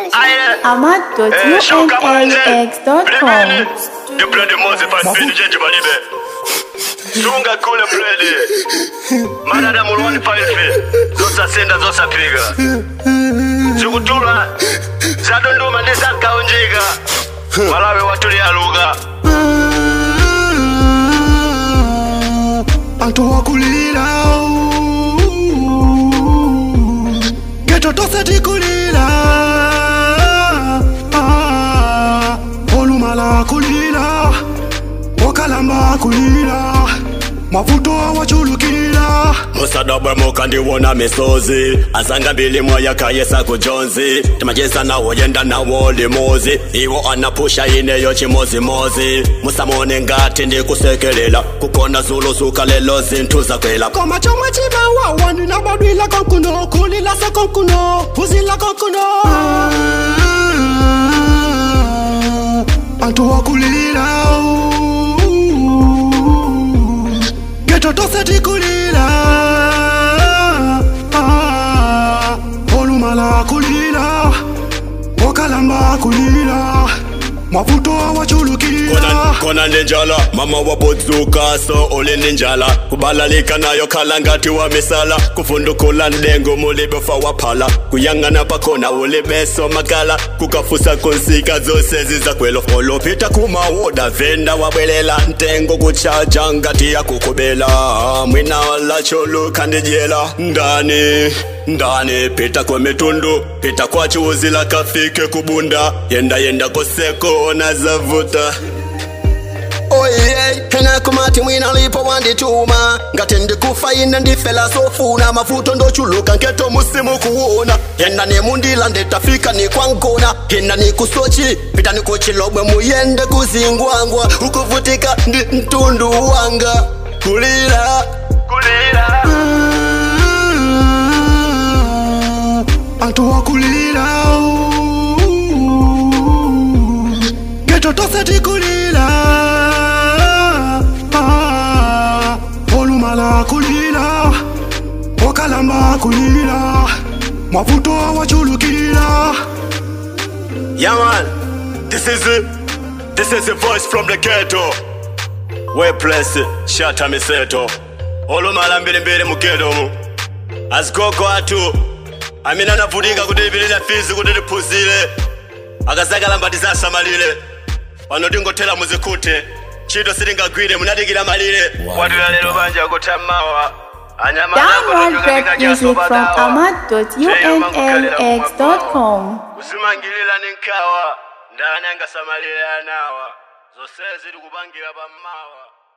ahmad.unaux.com. The bloody Moses and Pin Jeje Balibe. Sunga kule bledi. Manada mulwani paife. Zosa senda zosa piga. Zikutula. Zadonduma ndisakaunjika. Malawi watulia lugha. antu wakulira geto tose tikulira Ah, olumala kulira okalamba kulira mavuto awachulukira musadabwe mukandiwona misozi asanga mbili moya kayesa kujonzi timajesa nawo yenda nawo limuzi iwo anapusha ineyo chimozimozi musamone ngati ndikusekelela kukona zulu suka lelo zinthu zakwela koma chomwe chimawawa ndinabadwila konkuno kulila se konkuno phuzila konkuno antu wakulira geto tose tikulira Ah, olumala kulira okalamba kulira mavuto awachulukira kona, kona ninjala mama wabodzuka so uli ninjala kubalalika nayo khala ngati wa misala kuvundukula ndengo mulibefa waphala kuyang'ana pakhona ulibeso makala kukafusa konsika zose zizakwelo olopita kumawoda venda wabwelela ntengo kuchaja ngati yakukubela mwina lacholuka ndijela ndani ndani pita kwa mitundu pita kwa chuzi la kafike kubunda yenda yenda koseko na zavuta oye hena kumati mwina lipo wandituma ngati ndikufa ine ndifela sofuna mavuto ndochuluka nketo musimu kuona hena nemundila ndetafika nikwankona hena nikusochi pita nikuchilobwe muyende kuzingwangwa ukuvutika ndi mtundu wanga kulira kulira antu wakulira geto tose tikulira Ah, olumala kulira okalamba kulira mavuto awachulukira yeah man this is it this is a voice from the ghetto we place shata miseto olumala mbilimbili mu ghetto mu azikoko atu amene anavutika kuti lipilira fizi kuti liphunzire akazakala mbati zasamalire pano tingothera muzikute ntchito sitingagwire munadikira malire watula lero banja kutha mmawa Download rap music from ahmad.unaux.com. kusimangilira ni nkhawa ndani angasamalire anawa zonsezi tikupangira pammawa